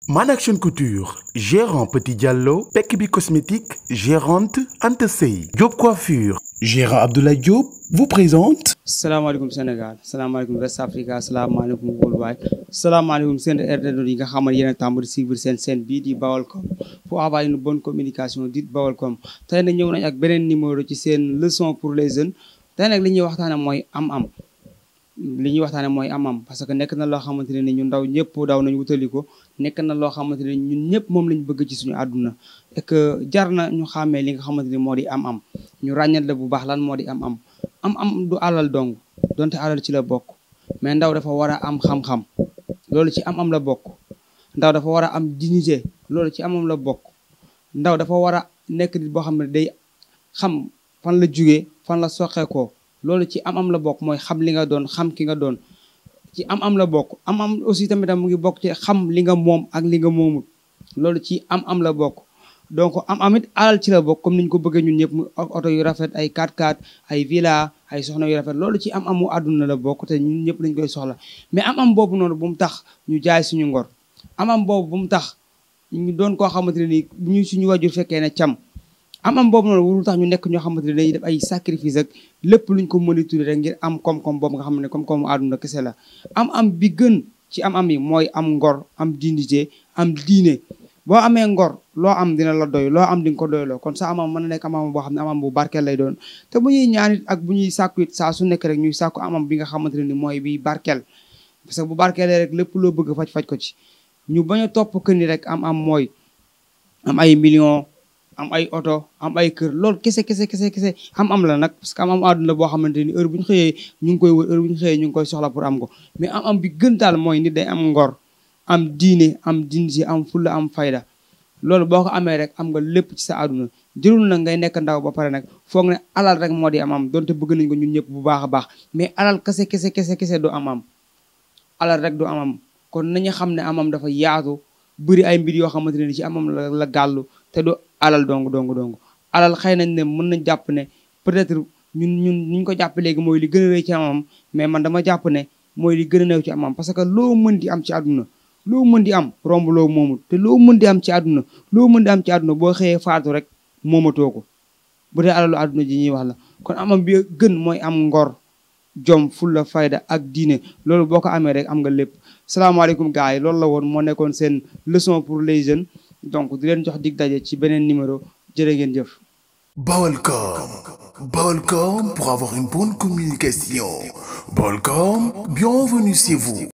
Man Action Couture gérant Petit Diallo Pekk Bi cosmétique gérante Anta Sey Diop Coiffure gérant Abdoulaye Diop vous présente salaamaaleykum Sénégal salaamaaleykum West Africa salaamaaleykum worldwide salaamaaleykum seen internautes yi nga xam ne yéen a tàmbali suivre seen seen bii di Baolcom pour avoir une bonne communication dite Baolcom tey nag ñëw nañ ak beneen numéro ci seen leçon pour les jeunes tey nag li ñuy waxtaane mooy am-am li ñuy waxtaane mooy am-am parce que nekk na loo xamante ne ni ñu ndaw ñëpp daw nañ wutali ko nekk na loo xamante ne ñun ñëpp moom lañ bëgg ci suñu àdduna et que jar na ñu xàmmee li nga xamante ni moo di am-am ñu ràññat la bu baax lan moo di am-am am-am du alal dong donte alal ci la bokk mais ndaw dafa war a am xam-xam loolu ci am-am la bokk ndaw dafa war a am dignité loolu ci am-am la bokk ndaw dafa war a nekk nit boo xam ne day xam fan la jugee fan la soqeekoo loolu ci am-am la bokk mooy xam li nga doon xam ki nga doon ci am-am la bokk am-am aussi tamit mu ngi bokk ci xam li nga moom ak li nga moomul loolu ci am-am la bokk donc am-am it alal ci la bokk comme ni ñu ko bëggee ñun ñëpp mu oto yu rafet ay 4x4 ay villa ay soxna yu rafet loolu ci am-amu àdduna la bokk te ñun ñëpp lañ koy soxla mais am-am boobu noonu bu mu tax ñu jaay suñu ngor am-am boobu bu mu tax ñu doon koo xamante ne nii bu ñu suñu wajur fekkee ne cam am-am boobu noonu warul tax ñu nekk ñoo xamante ne dañuy def ay sacrifice ak lépp luñ ko mën a tuddee rek ngir am koom-koom boobu nga xam ne koom-koomu àdduna kese la am-am bi gën ci am-am yi mooy am ngor am dignité am diine boo amee ngor loo am dina la doy loo am di nga ko doyloo kon sa amam mën na nekk amam boo xam ne amam bu barkeel lay doon te bu ñuy ñaan it ak bu ñuy sàkku it saa su nekk rek ñuy sàkku amam bi nga xamante ne ni mooy bi barkeel parce que bu barkeelee rek lépp loo bëgg faj-faj ko ci ñu bañ a topp kër ni rek am am mooy am ay millions am ay oto am ay kër loolu kese kese kese kese am am la nag parce que am am àdduna boo xamante ni heure bu ñu xëyee ñu ngi koy wër heure bu ñu xëyee ñu ngi koy soxla pour am ko mais am am bi gën daal mooy nit day am ngor am diine am dignité am fulla am fayda loolu boo ko amee rek am nga lépp ci sa àdduna jërul na ngay nekk ndaw ba pare nag foog ne alal rek moo di am am donte bëgg nañ ko ñun ñëpp bu baax a baax mais alal kese kese kese kese du am am alal rek du am am kon nañu xam ne amam dafa yaatu bëri ay mbir yoo xamante ne ci amam la la gàllu te du alal dong dong dong alal xëy nañ ne mën nañ jàpp ne peut-être ñun ñun ñu ko jàpp léegi mooy li gën a rëy ci amam mais man dama jàpp ne mooy li gën a néew ci amam parce que loo mën di am ci àdduna loo mën di am romb loo moomul te loo mën di am ci àdduna loo mën di am ci àdduna boo xëyee faatu rek moomatoo ko bu dee alalu àdduna ji ñuy wax la kon amam bi gën mooy am ngor jom fulla fayda ak diine loolu boo ko amee rek am nga lépp salaamaaleykum gars yi loolu la woon moo nekkoon seen leçon pour les jeunes donc di leen jox dig daje ci beneen numéro jërë ngeen jëf Baolcom Baolcom pour avoir une bonne communication Baolcom bienvenue chez vous